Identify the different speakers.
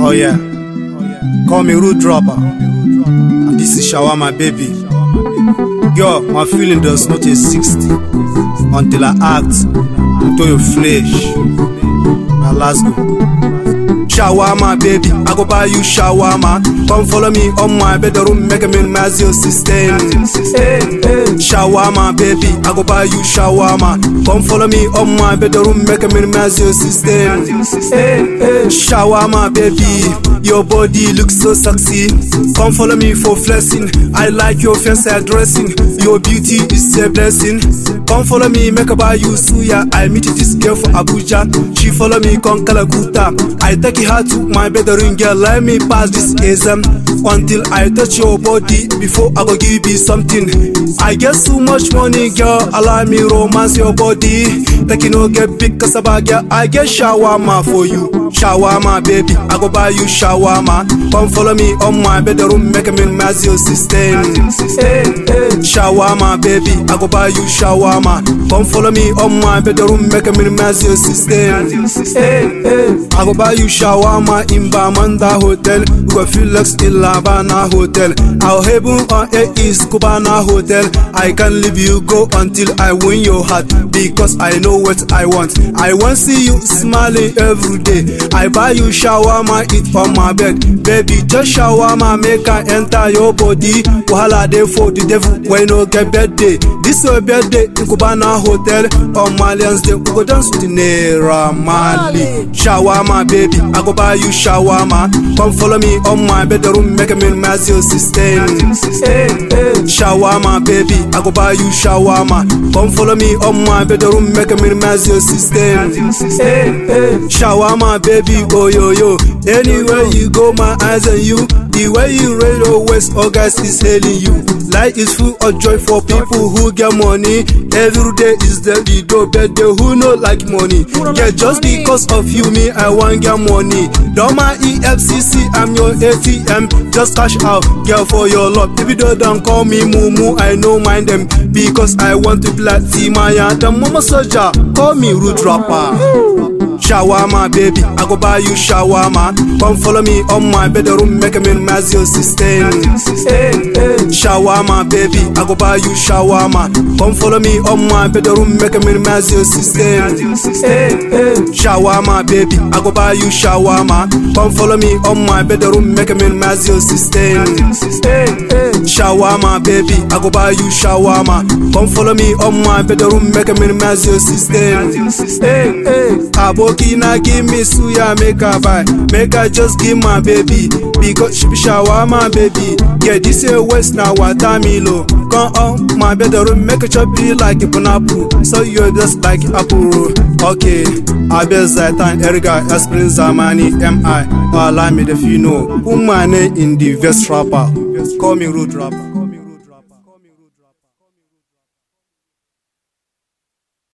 Speaker 1: Oh yeah. Call me Rude Dropper. And this is Shawarma Baby. Girl, my feeling does not a 60 until I act into your flesh. Now let's go. Shawarma baby, I go buy you shawarma. Come follow me on my bedroom, make me mass your system. Shawarma baby, I go buy you shawarma. Come follow me on my bedroom, make me mass your system. Shawarma baby, your body looks so sexy. Come follow me for flexing. I like your fancy dressing. Your beauty is a blessing. Come follow me, make I buy you suya. I meet this girl for Abuja. She follow me, come Kalakuta. I take her to my bedroom, girl. Let me pass this exam until I touch your body before I go give you something. I get so much money, girl. Allow me romance your body. Take you no get big cassava, girl. I get shawarma for you. Shawarma, baby. I go buy you shawarma. Come follow me on my bedroom, make me mass your system. Shawarma, baby. I go buy you shawarma. Come follow me on my bedroom, make me mass your system. I go buy you shawarma in Bamanda Hotel. You go feel like in Lavana Hotel. Our heaven on air is Cubana Hotel. I can leave you go until I win your heart because I know what I want. I want see you smiling every day. I buy you shawarma, eat on my bed. Baby, just shawarma, make I enter your body. Wahala dey for the devil when no get birthday. This your birthday in Cubana Hotel. On Malians day, we go dance with Naira Mali. Shawarma, baby, I go buy you shawarma. Come follow me on my bedroom, make me mass your system. Shawarma, baby, I go buy you shawarma. Come follow me on my bedroom, make me mass your system. Shawarma, baby, oh yo yo. Anywhere you go, my eyes on you. The way you raise your waist, all guys is hailing you. Life is full of joy for people who get money. Every day is the video birthday who no like money. Yeah, just because of you, me, I want get money. Don't my EFCC, I'm your ATM. Just cash out, girl, for your love. If you don't call me Mumu, I no mind them. Because I want to be like Timaya, the mama soldier. Call me Rude Rapper. Shawarma, baby, I go buy you shawarma. Come follow me on my bedroom, make me mass your system. Shawarma, baby, I go buy you shawarma. Come follow me on my bedroom, make me mass your system. Shawarma, baby, I go buy you shawarma. Come follow me on my bedroom, make me mass your system. Shawarma, baby, I go buy you shawarma. Come follow me on my bedroom, make me mass your system. Aboki na give me suya make I buy Make I just give my baby Because she be shawarma baby Yeah this a west na watermilo Come on my bedroom make a chop be like a pineapple So you just like apple Okay I bet Zaitan Erga Esprin Zamani MI Allow me if you know Who my name in the vest rapper Call me road rapper